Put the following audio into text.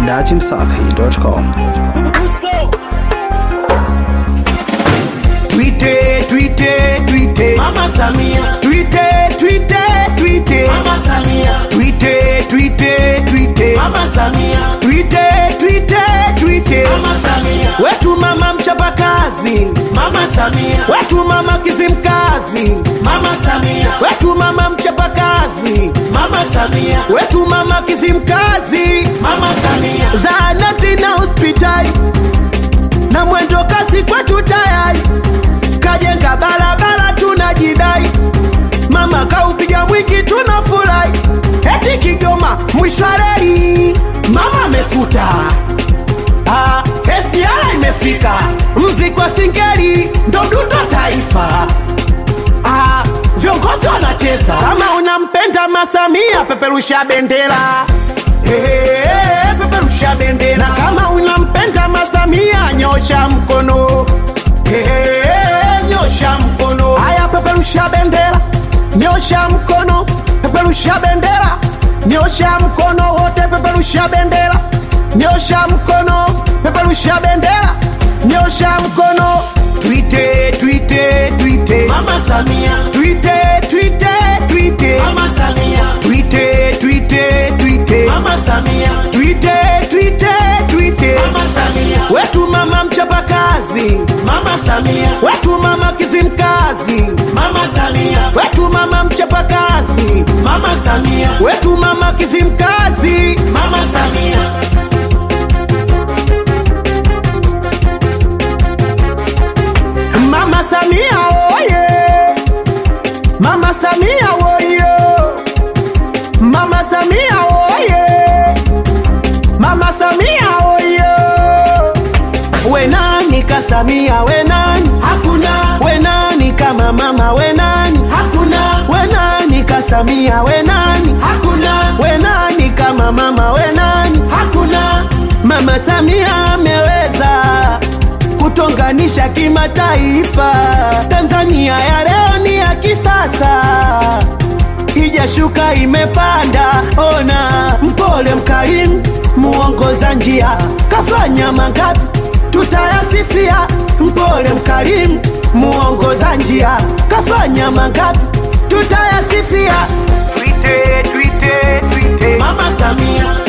datimsafi.com. Tweete, tweete, tweete. Mama Samia, Tweete, tweete, tweete. Mama Samia, Tweete, tweete, tweete. Mama Samia, Tweete, tweete, tweete. Mama Samia, Wetu mama mchapakazi, Mama Samia, wetu mama kizimkazi, Mama Samia, wetu mama mchapakazi, Mama Samia, wetu mama kizimkazi. Mama Samia, zahanati na hospitali na mwendo kasi kwetu tayari, kajenga barabara tunajidai, mama kaupiga mwingi tunafurahi, eti Kigoma mwisho wa reli mama amefuta Ah, SGR imefika, mziki wa singeli ndo dundo taifa. Ah, viongozi wanacheza. Kama unampenda Masamia, peperusha bendera Eh, peperusha bendera. Na kama unampenda Masamia, nyosha mkono Eh, nyosha mkono. Haya, peperusha bendera, nyosha mkono, peperusha bendera, nyosha mkono wote, peperusha bendera, nyosha mkono, peperusha bendera, nyosha mkono. Twite, twite, twite. Mama Samia, Twite, twite, twite. Mama Samia, Twite, twite, twite. Mama Samia, Twite, twite, twite. Mama Samia, Wetu mama mchapakazi, Mama Samia, wetu mama kizimkazi, Mama Samia, wetu mama mchapakazi, Mama Samia, wetu mama kizimkazi. Mama Samia, Mama Samia oye, Mama Samia oye, Mama Samia oye, Mama Samia oye. We nani ka Samia we nani? hakuna, We nani kama mama we nani? hakuna, We nani ka Samia we nani? hakuna, We nani kama mama we nani? hakuna, Mama Samia ameweza kutonganisha kimataifa. Tanzania ya leo ni ya kisasa, ijashuka imepanda. Ona mpole, mkarimu, muongoza njia, kafanya mangapi tutayasifia. Mpole, mkarimu, muongoza njia, kafanya mangapi tutayasifia. Twite, twite, twite. Mama Samia,